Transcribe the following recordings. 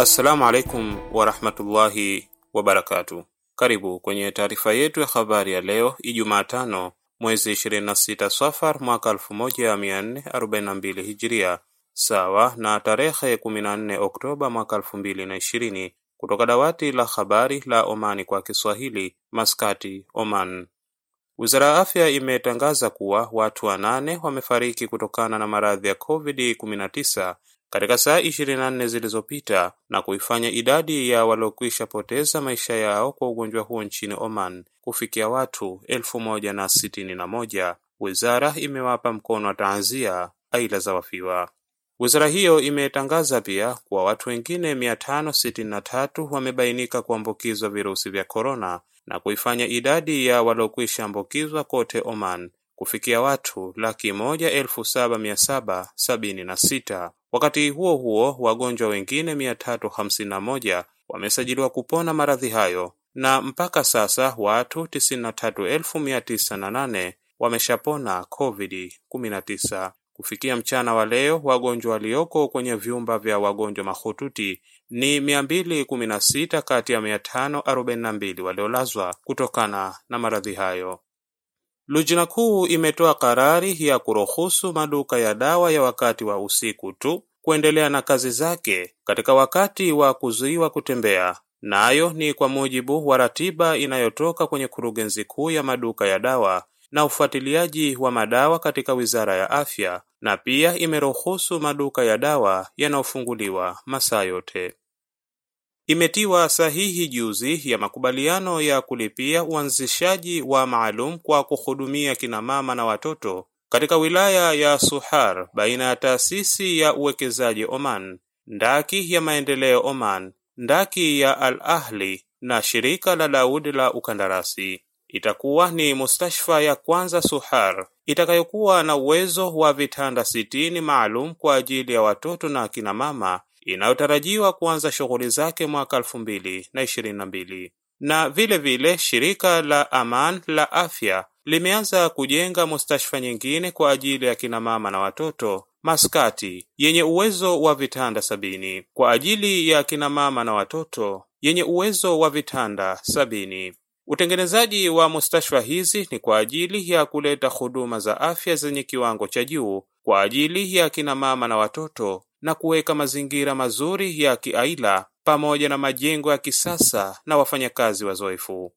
Assalamu alaikum warahmatullahi wabarakatu. Karibu kwenye taarifa yetu ya habari ya leo Ijumaa tano mwezi 26 Safar mwaka 1442 Hijiria, sawa na tarehe 14 Oktoba mwaka 2020, kutoka dawati la habari la Omani kwa Kiswahili, Maskati, Oman. Wizara ya Afya imetangaza kuwa watu wanane wamefariki kutokana na maradhi ya COVID-19 katika saa 24 zilizopita na kuifanya idadi ya waliokwisha poteza maisha yao kwa ugonjwa huo nchini Oman kufikia watu elfu moja na sitini na moja. Wizara imewapa mkono wa taazia aila za wafiwa. Wizara hiyo imetangaza pia kuwa watu wengine 563 wamebainika kuambukizwa virusi vya korona na kuifanya idadi ya waliokwisha ambukizwa kote Oman kufikia watu laki moja elfu saba mia saba sabini na sita. Wakati huo huo, wagonjwa wengine 351 wamesajiliwa kupona maradhi hayo na mpaka sasa watu 93908 wameshapona COVID-19. Kufikia mchana wa leo, wagonjwa walioko kwenye vyumba vya wagonjwa mahututi ni 216 kati ya 542 waliolazwa kutokana na maradhi hayo. Lujna kuu imetoa karari ya kuruhusu maduka ya dawa ya wakati wa usiku tu kuendelea na kazi zake katika wakati wa kuzuiwa kutembea, nayo na ni kwa mujibu wa ratiba inayotoka kwenye kurugenzi kuu ya maduka ya dawa na ufuatiliaji wa madawa katika Wizara ya Afya, na pia imeruhusu maduka ya dawa yanayofunguliwa masaa yote. Imetiwa sahihi juzi ya makubaliano ya kulipia uanzishaji wa maalum kwa kuhudumia kina mama na watoto katika wilaya ya Suhar baina ya taasisi ya uwekezaji Oman, ndaki ya maendeleo Oman, ndaki ya Al Ahli na shirika la Daud la ukandarasi. Itakuwa ni mustashfa ya kwanza Suhar itakayokuwa na uwezo wa vitanda sitini maalum kwa ajili ya watoto na akina mama inayotarajiwa kuanza shughuli zake mwaka elfu mbili na ishirini na mbili. Na vile vile shirika la Aman la afya limeanza kujenga mustashfa nyingine kwa ajili ya kina mama na watoto Maskati yenye uwezo wa vitanda sabini kwa ajili ya kina mama na watoto yenye uwezo wa vitanda sabini. Utengenezaji wa mustashfa hizi ni kwa ajili ya kuleta huduma za afya zenye kiwango cha juu kwa ajili ya kina mama na watoto na kuweka mazingira mazuri ya kiaila pamoja na majengo ya kisasa na wafanyakazi wazoefu.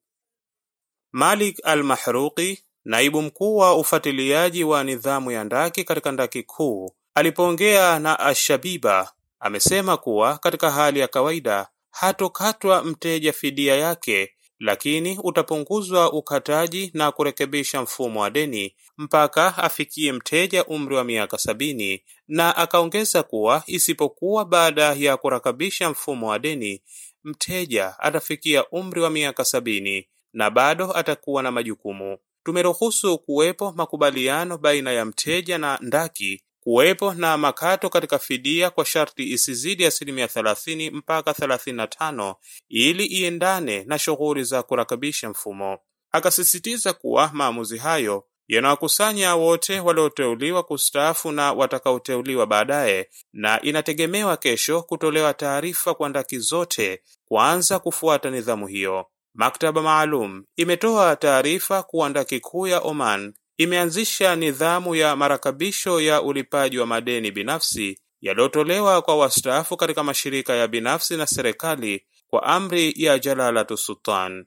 Malik Al-Mahruqi, naibu mkuu wa ufuatiliaji wa nidhamu ya ndaki katika ndaki kuu, alipoongea na Ashabiba amesema kuwa katika hali ya kawaida hatokatwa mteja fidia yake lakini utapunguzwa ukataji na kurekebisha mfumo wa deni mpaka afikie mteja umri wa miaka sabini, na akaongeza kuwa isipokuwa baada ya kurekebisha mfumo wa deni mteja atafikia umri wa miaka sabini na bado atakuwa na majukumu. Tumeruhusu kuwepo makubaliano baina ya mteja na ndaki kuwepo na makato katika fidia kwa sharti isizidi asilimia thelathini mpaka thelathini na tano ili iendane na shughuli za kurekebisha mfumo. Akasisitiza kuwa maamuzi hayo yanawakusanya wote walioteuliwa kustaafu na watakaoteuliwa baadaye, na inategemewa kesho kutolewa taarifa kwa ndaki zote kuanza kufuata nidhamu hiyo. Maktaba maalum imetoa taarifa kuwa ndaki kuu ya Oman imeanzisha nidhamu ya marakebisho ya ulipaji wa madeni binafsi yaliyotolewa kwa wastaafu katika mashirika ya binafsi na serikali kwa amri ya Jalalatu Sultan.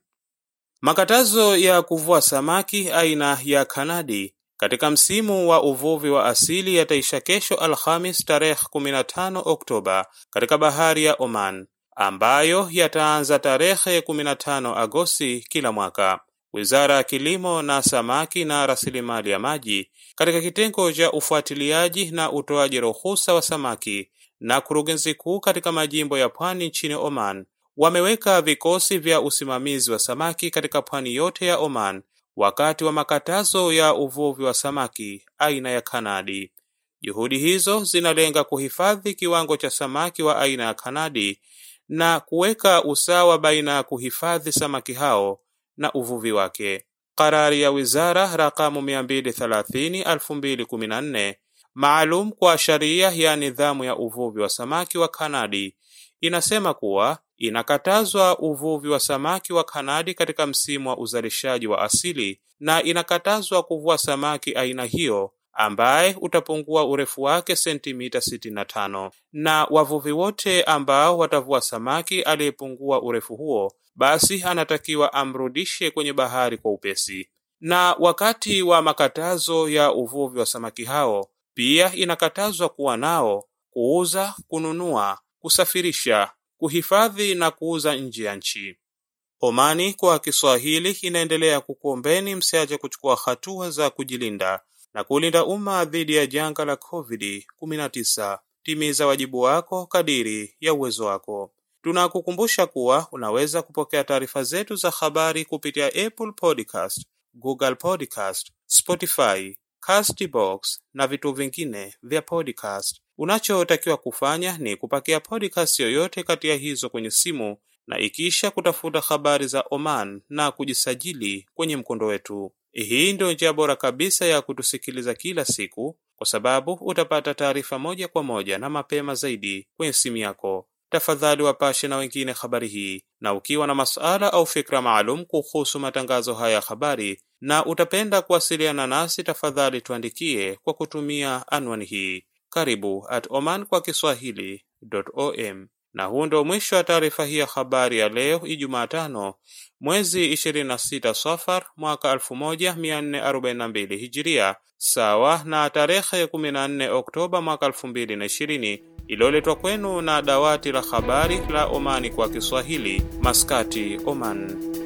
Makatazo ya kuvua samaki aina ya kanadi katika msimu wa uvuvi wa asili yataisha kesho Alhamis tarehe 15 Oktoba katika bahari ya Oman, ambayo yataanza tarehe 15 Agosti kila mwaka. Wizara ya Kilimo na Samaki na Rasilimali ya Maji katika kitengo cha ufuatiliaji na utoaji ruhusa wa samaki na kurugenzi kuu katika majimbo ya pwani nchini Oman wameweka vikosi vya usimamizi wa samaki katika pwani yote ya Oman wakati wa makatazo ya uvuvi wa samaki aina ya kanadi. Juhudi hizo zinalenga kuhifadhi kiwango cha samaki wa aina ya kanadi na kuweka usawa baina ya kuhifadhi samaki hao na uvuvi wake. Karari ya wizara rakamu 230 2014 maalum kwa sharia ya nidhamu ya uvuvi wa samaki wa Kanadi inasema kuwa inakatazwa uvuvi wa samaki wa kanadi katika msimu wa uzalishaji wa asili na inakatazwa kuvua samaki aina hiyo ambaye utapungua urefu wake sentimita 65 na wavuvi wote ambao watavua samaki aliyepungua urefu huo basi anatakiwa amrudishe kwenye bahari kwa upesi. Na wakati wa makatazo ya uvuvi wa samaki hao, pia inakatazwa kuwa nao, kuuza, kununua, kusafirisha, kuhifadhi na kuuza nje ya nchi. Omani kwa Kiswahili inaendelea kukuombeni msiache kuchukua hatua za kujilinda na kulinda umma dhidi ya janga la COVID-19. Timiza wajibu wako kadiri ya uwezo wako. Tunakukumbusha kuwa unaweza kupokea taarifa zetu za habari kupitia Apple Podcast, Google Podcast, Spotify, Castbox na vitu vingine vya podcast. Unachotakiwa kufanya ni kupakia podcast yoyote kati ya hizo kwenye simu na ikisha kutafuta habari za Oman na kujisajili kwenye mkondo wetu. Hii ndio njia bora kabisa ya kutusikiliza kila siku, kwa sababu utapata taarifa moja kwa moja na mapema zaidi kwenye simu yako. Tafadhali wapashe na wengine habari hii, na ukiwa na masuala au fikra maalum kuhusu matangazo haya ya habari na utapenda kuwasiliana nasi, tafadhali tuandikie kwa kutumia anwani hii karibu at oman kwa kiswahili.om. Na huu ndio mwisho wa taarifa hii ya habari ya leo Ijumaa tano mwezi 26 Safar mwaka 1442 Hijiria, sawa na tarehe 14 Oktoba mwaka 2020, iliyoletwa kwenu na dawati la habari la Omani kwa Kiswahili, Maskati, Oman.